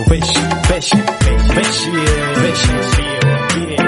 veshi veshi veshi yeah, veshi yeah.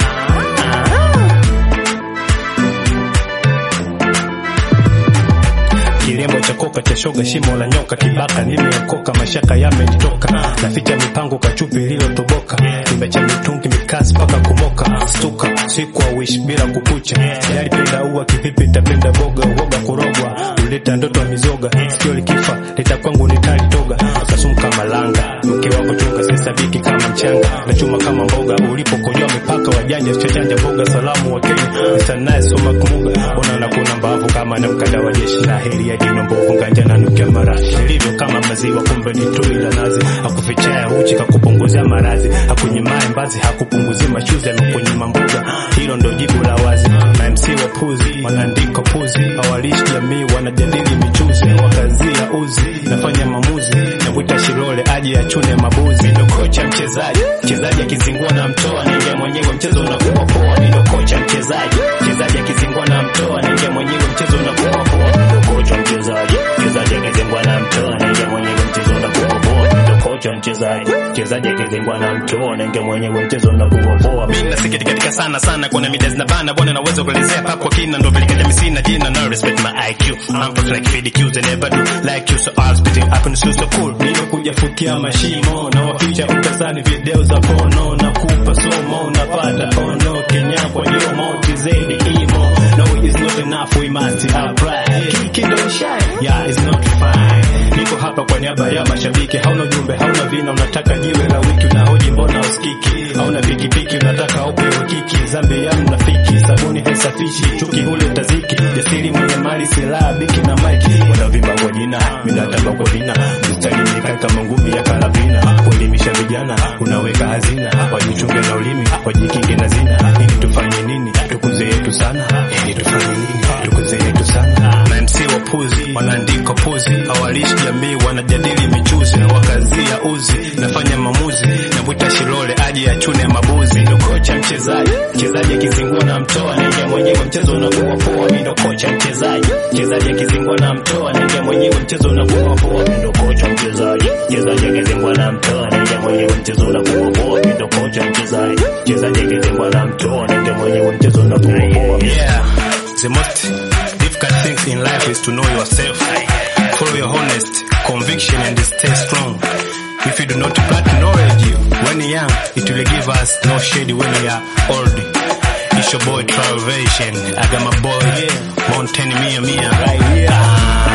Kilemo cha koka cha shoga, shimo la nyoka, kibaka nimeokoka, mashaka yamenitoka, naficha mipango kachupi iliyotoboka, nimecha mitungi mikasi mpaka kumoka, stuka siku wish bila kukucha, yalipenda ua kipipi, tapenda boga, uoga kurogwa, uleta ndoto ya mizoga, sikio likifa lita kwangu nitalitoga, akasumka malanga, mke wako chunga, sisabiki kama mchanga, na chuma kama mboga, ulipokojoa mipaka wajanja, chachanja mboga, salamu wa Kenya, Mr. Nice soma kumuga, ona na kuna mbavu kama na mkada wa jeshi, na heri ya jino mbovu nganja na nukia marashi, ilivyo kama maziwa, kumbe ni tui la nazi, hakufichaya uchi kakupunguzia maradhi, hakunyimaye mbazi, hakupunguzia machuzi, amekunyima mboga, hilo ndo jibu la wazi. Na MC wa puzi wanaandika puzi, hawalishi jamii, wanajadili michuzi, wakazia uzi, nafanya maamuzi, nakuita Shilole aje achune mabuzi, ndo kocha mchezaji, mchezaji akizingua na mtoa, ningia mwenyewe mchezo unakuwa poa, ndo kocha mchezaji, mchezaji akizingua na mtoa, ningia mwenyewe mchezo unakuwa poa, ndo kocha mchezaji, mchezaji akizingua na mtoa, ningia mwenyewe mchezo unakuwa poa, ndo kocha mchezaji, mchezaji akizingua na mtoa, ningia mwenyewe mchezo unakuwa poa. Mimi nasikitikatika sana sana, kuna mida zinabana bwana, naweza kuelezea papo kwa kina, ndo vile kaja misina jina, no respect my IQ, I'm tough like Fidi Q's and never do like you, so I'll spit it up and so so cool. Nimekuja fukia mashimo na waficha utazani video za porno na kupa somo napata ono Kenya kwa yomo tizedi imo no it's not enough we must apply kiki don't shine yeah it's not fine niko hapa kwa niaba ya mashabiki hauna ujumbe hauna vina unataka jiwe la wiki unahoji mbona usikiki hauna pikipiki unataka upewe kiki zambi ya mnafiki sabuni haisafishi chuki hule taziki jasiri mwenye mali silaha biki na maiki wanavimba kwa jina minatamba kwa vina mstari mikai kama ngumi ya karabina kuelimisha vijana unaweka hazina wajichunge na ulimi wajikinge na zina ili tufanye nini tukuze yetu sana ili tufanye nini tukuze yetu sana na MC wa puzi wanaandika puzi hawalishi jamii wanajadili michuzi na wakazia uzi nafanya maamuzi navuta Shilole aje achune mabuzi ndo kocha mchezaji mchezaji akizingua na mtoa naingia mwenyewe mchezo unakuwa poa mimi ndo kocha mchezaji mchezaji akizingua na mtoa naingia mwenyewe mchezo unakuwa poa mimi ndo kocha mchezaji mchezaji akizingua na mtoa naingia mwenyewe mchezo unakuwa poa mimi ndo kocha mchezaji mchezaji akizingua na mtoa naingia mwenyewe mchezo unakuwa poa yeah the most difficult things in life is to know yourself follow your honest conviction and stay strong if you do not plant knowledge when young it will give us no shade when we are old it's your boy Travelation I got my boy yeah Mountain Mia Mia right here